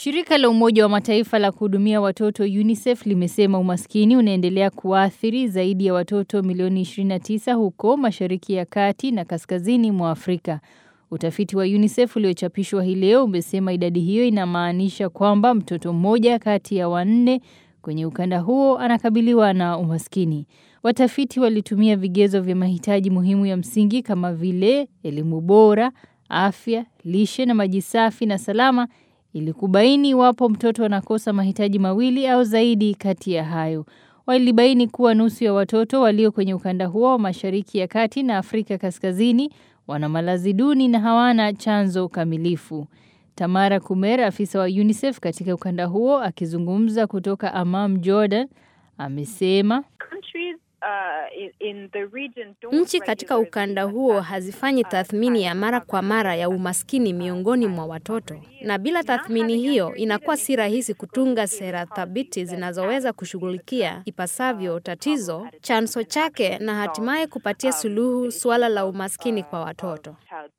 Shirika la Umoja wa Mataifa la kuhudumia watoto UNICEF limesema umaskini unaendelea kuathiri zaidi ya watoto milioni 29 huko Mashariki ya Kati na kaskazini mwa Afrika. Utafiti wa UNICEF uliochapishwa hii leo umesema idadi hiyo inamaanisha kwamba mtoto mmoja kati ya wanne kwenye ukanda huo anakabiliwa na umaskini. Watafiti walitumia vigezo vya mahitaji muhimu ya msingi kama vile elimu bora, afya, lishe na maji safi na salama ili kubaini iwapo mtoto anakosa mahitaji mawili au zaidi kati ya hayo. Walibaini kuwa nusu ya watoto walio kwenye ukanda huo wa Mashariki ya Kati na Afrika Kaskazini wana malazi duni na hawana chanzo kamilifu. Tamara Kumer, afisa wa UNICEF katika ukanda huo, akizungumza kutoka Amman, Jordan, amesema Nchi katika ukanda huo hazifanyi tathmini ya mara kwa mara ya umaskini miongoni mwa watoto, na bila tathmini hiyo inakuwa si rahisi kutunga sera thabiti zinazoweza kushughulikia ipasavyo tatizo, chanzo chake, na hatimaye kupatia suluhu suala la umaskini kwa watoto.